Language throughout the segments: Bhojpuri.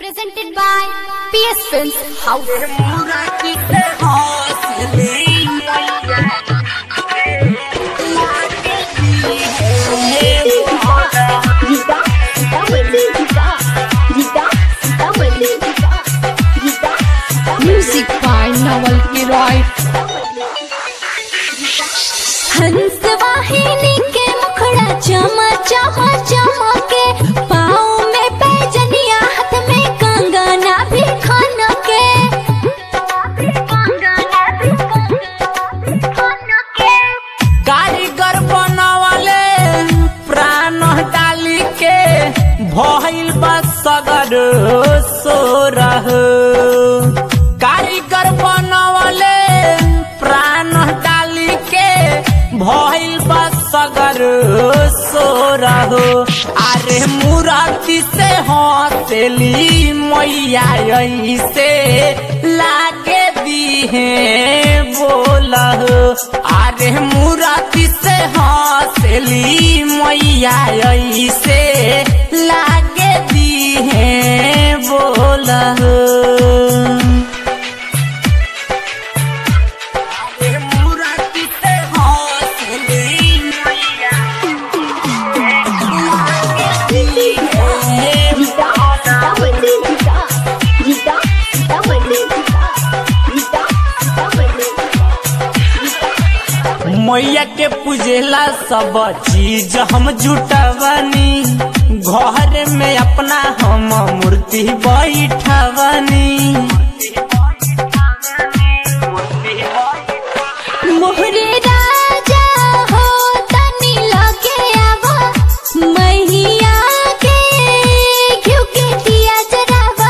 Presented by PS Films House. Gita, Sitamarli, Gita, Gita, Sitamarli, Gita, Gita, Music by Nawal Giroy. हंस वाहिनी के मुखड़ा चमा चमा चमके पाँव में पैजनिया हाथ में कंगना भी खान के कारीगर बनवले प्राण डाली के भइल बा सगर सोरह कारीगर बनवले प्राण डाली के भइल बा सगर सोरह अरे मुराती से हंसली मैया ऐसे लागे दीहे बोलह अरे मुराती से हंसली मैया ऐसे लागे दीहे बोलह अरे मुराती से हंसली मैया लागे दीहे Gita, Sitamarli, Gita, Gita, Sitamarli, Gita, Gita, Sitamarli, Gita. मैया के पूजेला सब चीज हम जुटवनी घर में अपना हम मूर्ति बैठवनी मोहरे राजा हो तनी लगे आवा मैया के घिउ के दिया जरावा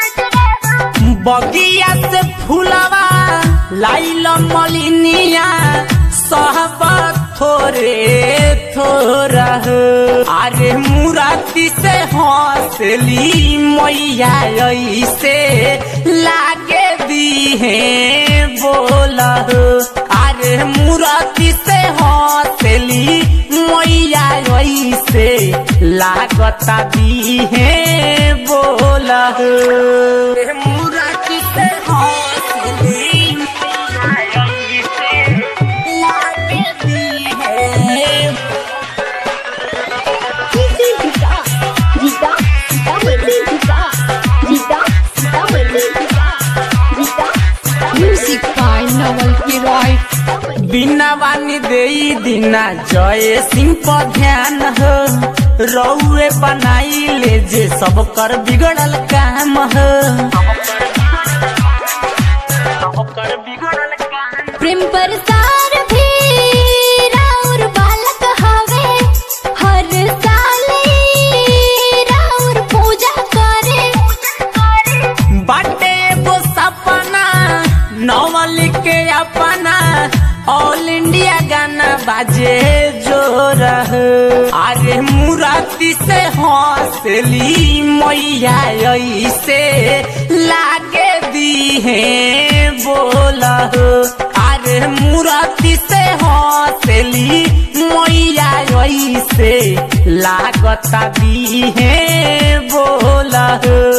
बगिया से फूलवा लाइल मलिनिया सब थोरे थोरा अरे मुराती से हंसली मैया ऐसे लागे दीहे बोला अरे मुराती से हंसली मैया ऐसे लागता दीहे बोला मुराती से हंसली मैया ऐसे लागे दीहे Gita, Gita, Sitamarli, Gita, Gita, Sitamarli, Gita, Gita, Music by Nawal Giroy. बिना वानी दे दिना जय सिंह पर ध्यान हो रउए बनाई ले जे सब कर बिगड़ल काम हो प्रेम प्रसार भी राउर बालक हवे हर साल ई राउर पूजा करे बाटे एगो सपना नवल के अपना ऑल इंडिया गाना बाजे जोर अरे मुराती से हंसली मैया ऐसे लागे दीहे बोल अरे मुराती से हंसली मैया ऐसे लागता दीहे बोल